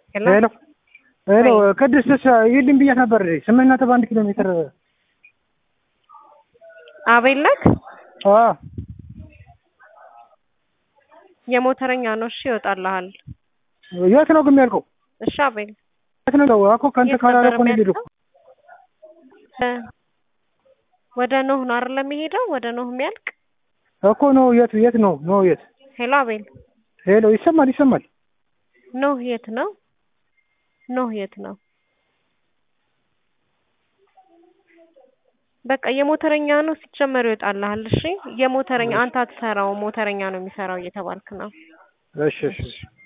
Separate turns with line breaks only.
ሄሎ
ሄሎ ሄሎ ቅድስት ይልኝ ብያት ነበር ስምንት ነጥብ አንድ ኪሎ ሜትር
አቤል ነህ?
አ
የሞተረኛ ነው። እሺ ይወጣልሃል።
የት ነው ግን የሚያልቀው?
እሺ አቤል
የት ነው እኮ ከአንተ
የት
ካላለ
ነበር
እኮ ነው የሚሄደው።
የሚያልቀው? እ ወደ ኖህ ነው አይደል የሚሄደው? ወደ ኖህ የሚያልቅ
እኮ ነው የት የት ነው ነው የት?
ሄሎ አቤል
ሄሎ ይሰማል ይሰማል።
ኖህ የት ነው? ኖህ የት ነው? በቃ የሞተረኛ ነው ሲጀመር ይወጣልሃል። እሺ የሞተረኛ አንተ አትሰራው ሞተረኛ ነው የሚሰራው እየተባልክ ነው።
እሺ እሺ እሺ